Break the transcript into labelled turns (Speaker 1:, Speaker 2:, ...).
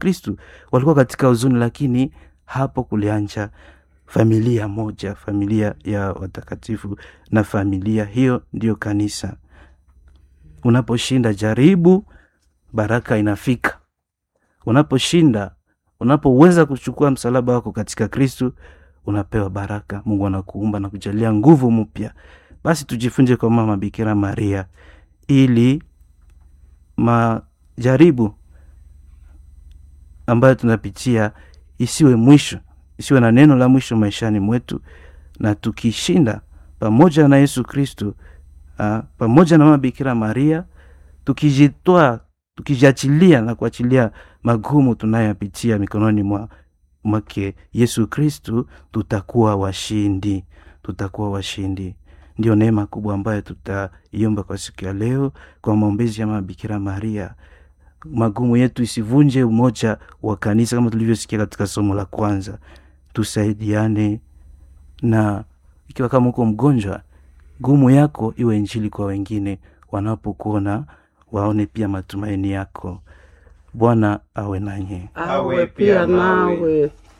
Speaker 1: kristu walikuwa katika huzuni lakini hapo kulianja familia moja familia ya watakatifu na familia hiyo ndiyo kanisa unaposhinda jaribu baraka inafika unaposhinda unapoweza kuchukua msalaba wako katika kristu unapewa baraka mungu anakuumba na kujalia nguvu mpya basi tujifunze kwa mama bikira maria ili majaribu ambayo tunapitia isiwe mwisho isiwe na neno la mwisho maishani mwetu na tukishinda pamoja na yesu kristu uh, pamoja na mama bikira maria tukijitoa tukijiachilia na kuachilia magumu tunayoyapitia mikononi mwa mwake yesu kristu tutakuwa washindi tutakuwa washindi ndio neema kubwa ambayo tutaiomba kwa siku ya leo kwa maombezi ya mama bikira maria magumu yetu isivunje umoja wa kanisa kama tulivyosikia katika somo la kwanza tusaidiane na ikiwa kama uko mgonjwa gumu yako iwe njili kwa wengine wanapokuona waone pia matumaini yako bwana awe nanye
Speaker 2: awe pia nawe